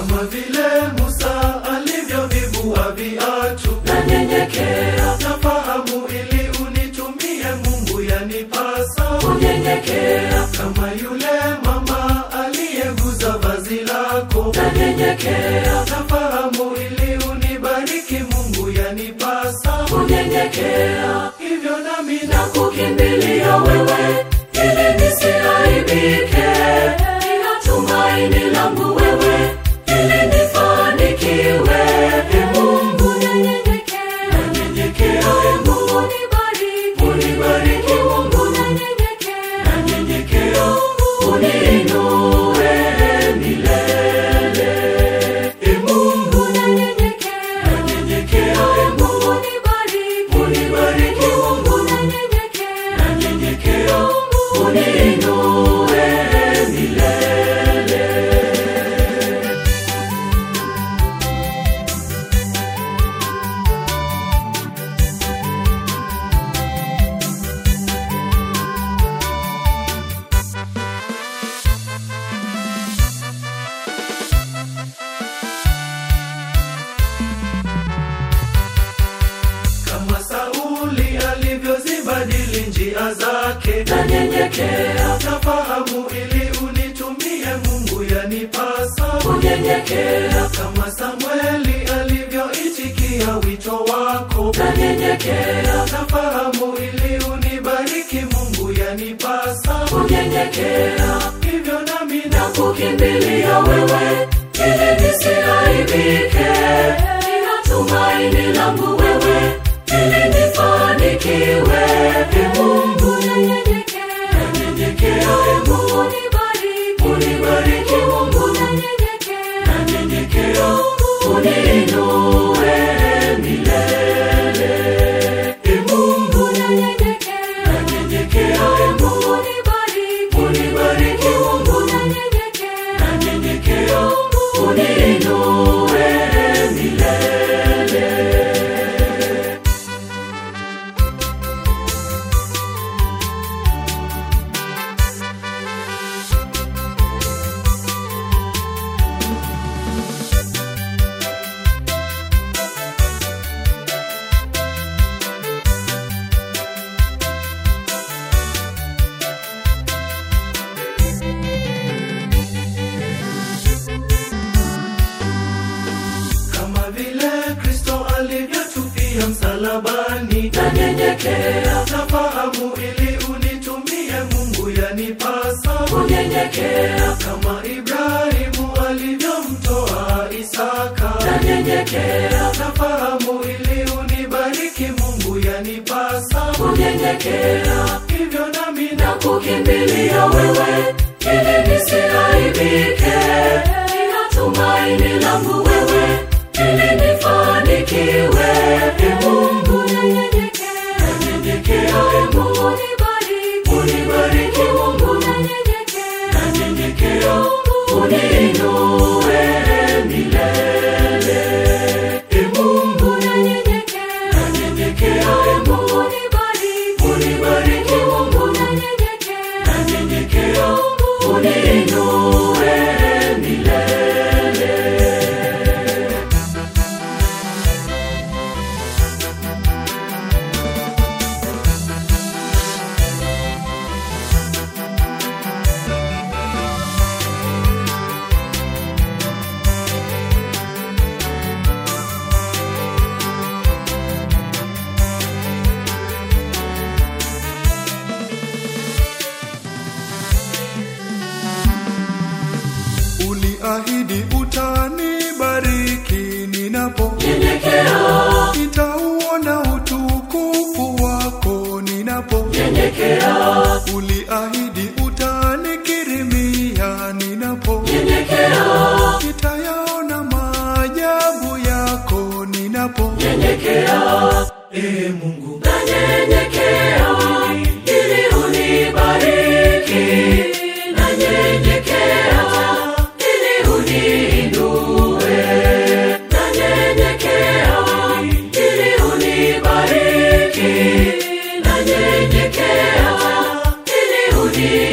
kama vile Musa alivyovivua viatu. nanyenyekea Nafahamu ili unitumie Mungu, yanipasa kunyenyekea kama yule mama aliyeguza vazi lako. nanyenyekea Nafahamu ili unibariki Mungu, yanipasa kunyenyekea hivyo nami na kukimbilia wewe ili nisiaibike nina tumaini langu wewe ili nifanikiwe e mungu nanyenyekea nanyenyekea e mungu nibariki unibariki mungu nanyenyekea nanyenyekea uniinue milele e Mungu nanyenyekea nanyenyekea e mungu nibariki unibariki mungu nanyenyekea nanyenyekea uniinue milele kama Sauli alivyozibadili njia zake. nanyenyekea Nafahamu ili unitumie Mungu, yanipasa kunyenyekea kama Samueli alivyoitikia wito wako. nanyenyekea Nafahamu ili unibariki Mungu, yanipasa kunyenyekea hivyo nami na na kukimbilia wewe ili nisiaibike nina tumaini langu wewe ili nifanikiwe e mungu nanyenyekea nanyenyekea e mungu nibariki unibariki mungu nanyenyekea nanyenyekea uniinue milele e Mungu nanyenyekea nanyenyekea e mungu nibariki unibariki mungu nanyenyekea nanyenyekea uniinue milele kama vile Kristo alivyotufia msalabani. nanyenyekea Nafahamu ili unitumie Mungu, yanipasa kunyenyekea kama Ibrahimu alivyomtoa Isaka. nanyenyekea Nafahamu ili unibariki Mungu, yanipasa kunyenyekea hivyo nami na na kukimbilia wewe ili nisiaibike nina tumaini langu wewe ili nifanikiwe e mungu nanyenyekea nanyenyekea e mungu nibariki unibariki mungu nanyenyekea nanyenyekea uniinue milele e Mungu nanyenyekea nanyenyekea e mungu nibariki unibariki mungu nanyenyekea nanyenyekea uniinue milele uliahidi utanibariki ninapo nyenyekea nitauona utukufu wako ninapo nyenyekea uliahidi utanikirimia ninapo nyenyekea nitayaona maajabu yako ninapo nyenyekea e Mungu nanyenyekea ili unibariki nanyenyekea ili uniinue nanyenyekea ili unibariki nanyenyekea ili uniinue